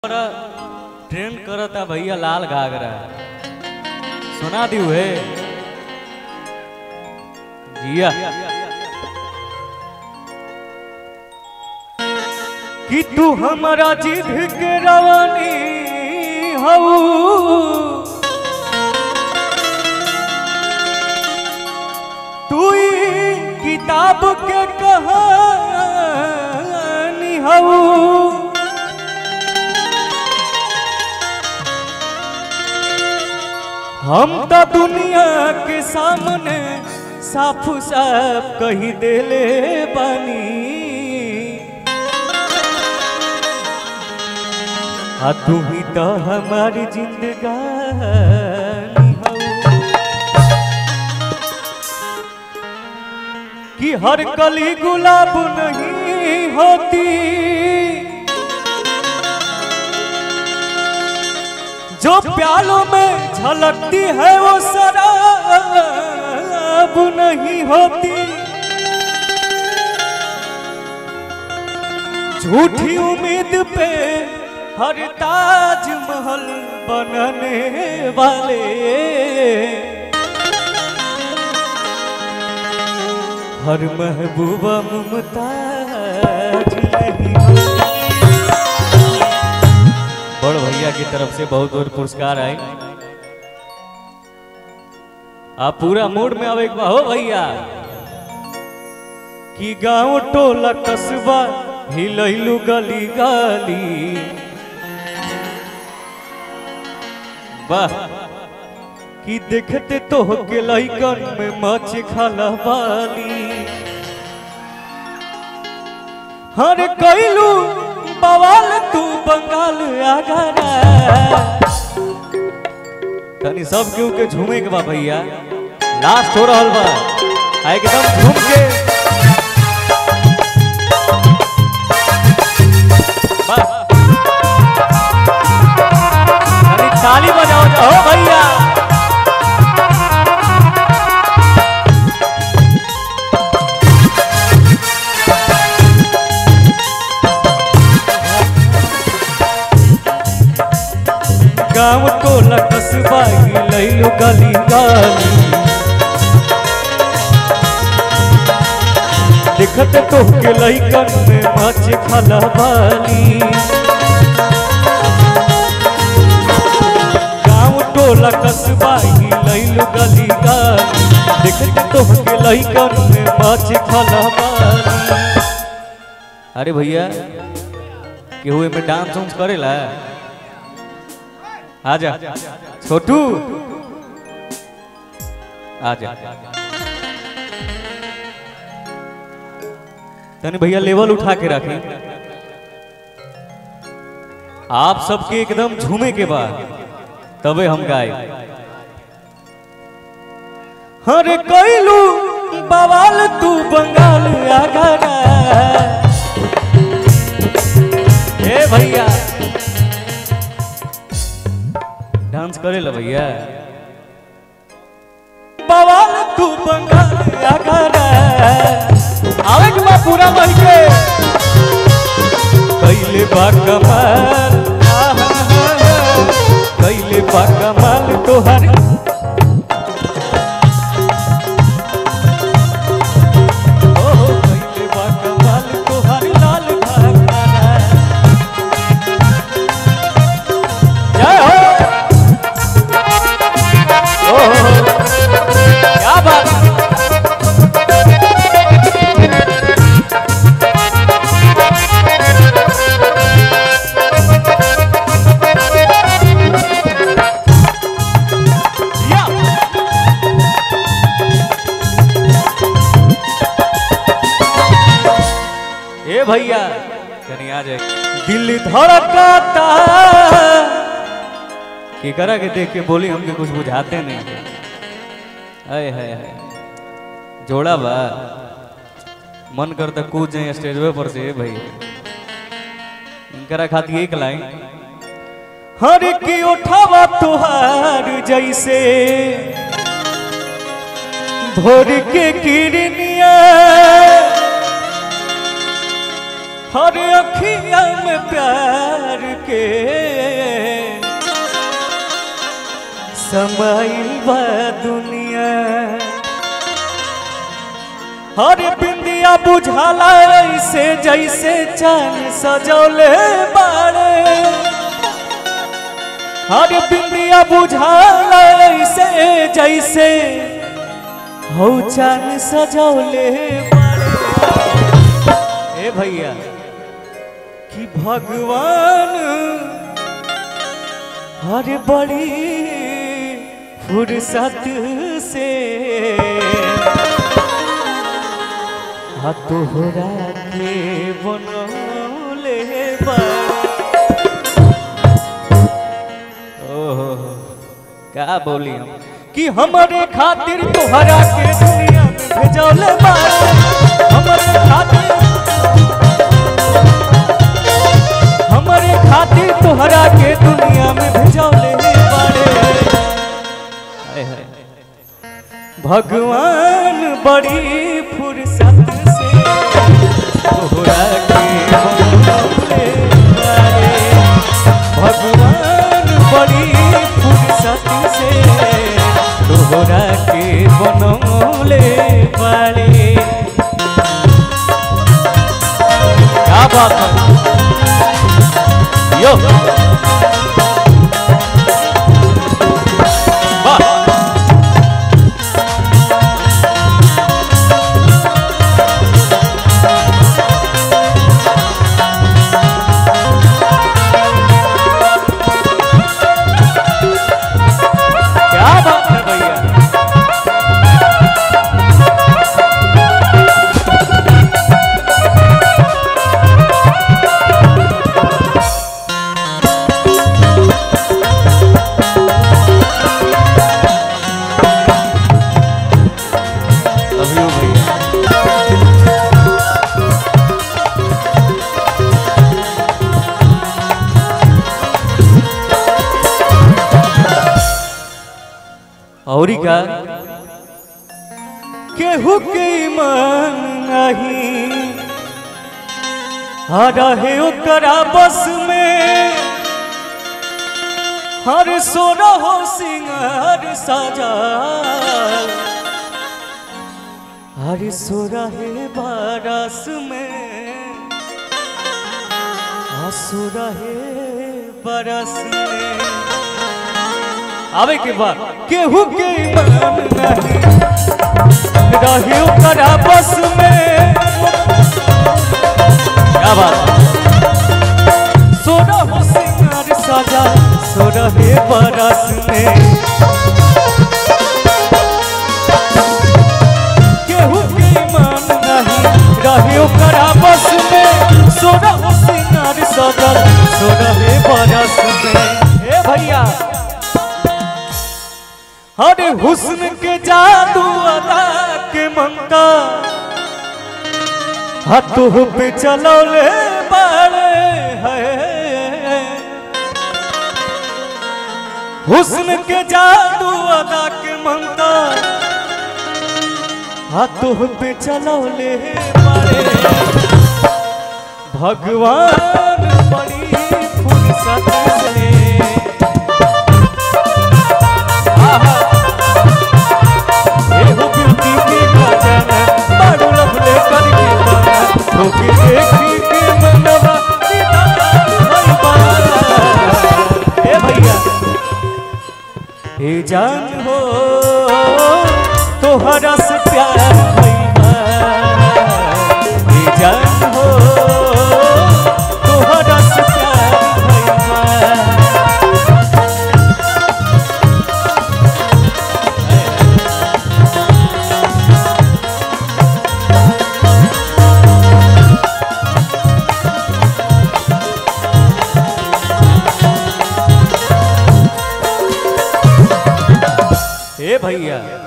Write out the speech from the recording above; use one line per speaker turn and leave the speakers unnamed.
बड़ा ट्रेंड करता भैया लाल घाघरा सुना दी है जिया कि तू हमारा जिद के रवानी हऊ तू ही किताब के कहानी हऊ हम तो दुनिया के सामने साफ साफ कही देले बानी आ तू ही तो हमारी जिंदगानी हऊ कि हर कली गुलाब नहीं होती जो प्यालों में झलकती है वो शराब नहीं होती झूठी उम्मीद पे हर ताजमहल बनने वाले हर महबूबा मुमताज नहीं होती बड़ भैया की तरफ से बहुत बहुत पुरस्कार आए आप पूरा मूड में अब एक बार हो भैया कि गांव टोला कस्बा हिलैलू गली गली वाह कि देखते तो के लइकन में मच खाला बाली हर कैलू बवाल तू बंगाल आगरा तनी सब केहू के झूमे के बा भैया लास्ट हो रहल बा आ एकदम झूम के बा। तनी ताली बजाओ जाओ भैया गाँव टोला कस्बा लैलू गली गली देखत तो के लइकन में मच खला बाली गाँव टोला कस्बा लैलू गली गली देखत तो के लइकन में मच खला बाली अरे भैया केहू में डांस उंस करेला आजा छोटू आजा तनी भैया लेवल उठा के रखी आप सबके एकदम झूमे के बाद तबे हम गाए हरे कैलू बवाल तू बंगाल आगरा ए भैया डांस करे ला भैया बवाल तू बंगाल आगरा आवे के बा पूरा मन के कैले बा कमाल आहा, कैले बा कमाल तोहर ओ, कैले बा कमाल तोहर लाल घाघरा। जय हो ओहो, क्या बात है? या। ए भैया कहीं आ जाए दिल धड़काता की करा के देख के बोली हमके कुछ बुझाते नहीं हाय हाय हाय जोड़ा बा मन करता कूद जाए स्टेजवे पर से भाई इनकरा खाती एक लाइन हर की उठावा तुहार जैसे भोर के किरनिया हर अखिया में प्यार के समाइल बा दुनिया हर बिंदिया बुझाला ऐसे जैसे चांद सजौले बाड़े हर बिंदिया बुझाला ऐसे जैसे हो चांद सजौले बाड़े ए भैया कि भगवान हर बड़ी फुर्सत से हा तोहरा के बनौले ओहो का बोली हम कि हमारे खातिर तोहरा के दुनिया में भेजौले बाड़े हमारे खातिर हमारे खातिर तोहरा के दुनिया में भेजौले बाड़े हाय हाय भगवान बड़ी फुर्सत से तोहरा के बनौले बाड़े भगवान बड़ी फुर्सत से तोहरा के बनौले बाड़े क्या बात है यो वाह क्या बात है भैया लव यू भैया और का केहू के ईमान नहीं आ रहे ओकरा बस में हर सोना हो सिंगार सजा हर सोरा है बारस में आसुरा है बरस में आवे के बाद केहू के ईमान नहीं रही ओकरा बस में क्या बात सोना हो सिंगार सजा सो रहे बरस में केहू के ईमान नहीं रहे ओकरा बस में सोना हो सिंगार सजा सो रहे बरस में ए भैया अरे हुस्न के जादू अदा के मंका हाथों पे चलौले बाड़े है हुस्न के जादू अदा के मंका हाथों पे चलौले बाड़े भगवान बड़ी फुर्सत से आहा एहो ब्यूटी के खजाना बाडू लफले करके पाना धोके देखी के मनवा दीदार भई पाना ए भैया ए जान हो तोहरा से प्यार भइला ए जान हो तोहरा से प्यार भइला ए भैया